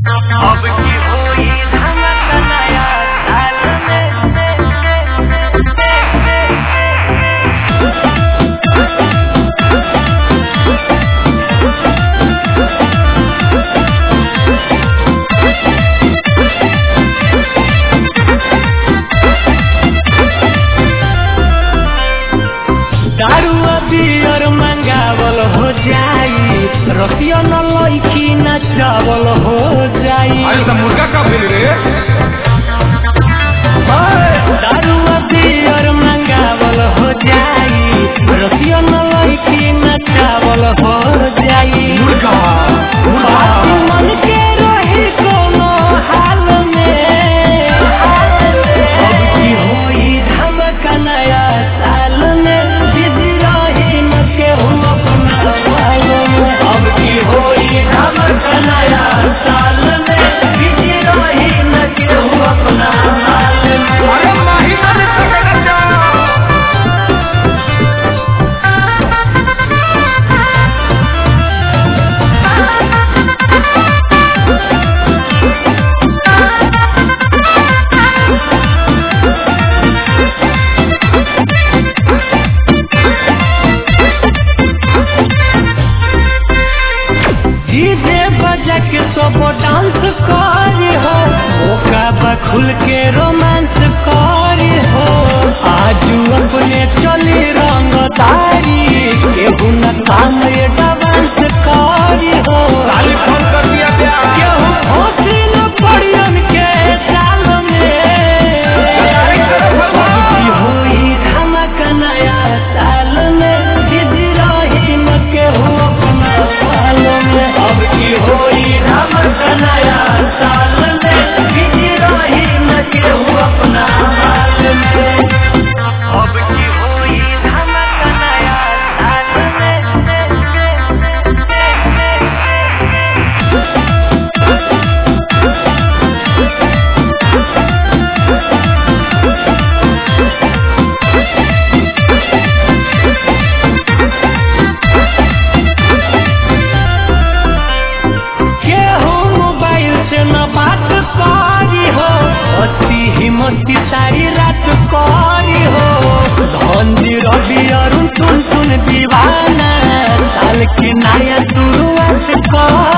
अब की होई धमक नया साल दारू बियर मंगावल हो जाई रसिया न लईकी न चावल हो जाई अरे तो मुर्गा का बिल रे दारू बियर मंगावल हो जाई रसिया न लईकी न चावल हो जाई मुर्गा बात मन के रही कोनो हाल में अब की होई धमक नया साल में बिजी रही न केहू अपना हाल में अब की होई धमक नया साल में बिजी रही न केहू अपना हाल में अरे माही माने पकड़ जा डीजे बजा के सब डांस करी हो ओका बा खुल के रोमांस करी हो आजू अपने चली रंग तारी केहू न काम ये डांस करी हो साली फोन कर दिया क्या केहू होशी न पड़ियन के साल में अब की होई धमक नया साल में बिजी रही न केहू अपना साल में अब की होई धमक नया साल में बिजी रही न केहू अपना हाल में अब की होई धमक नया साल केहू मोबाइल से न बात करी हो अति हिम्मती सारी रात करी हो धंधी रवि अरुण सुन सुन दीवाना साल की नया शुरुआत कर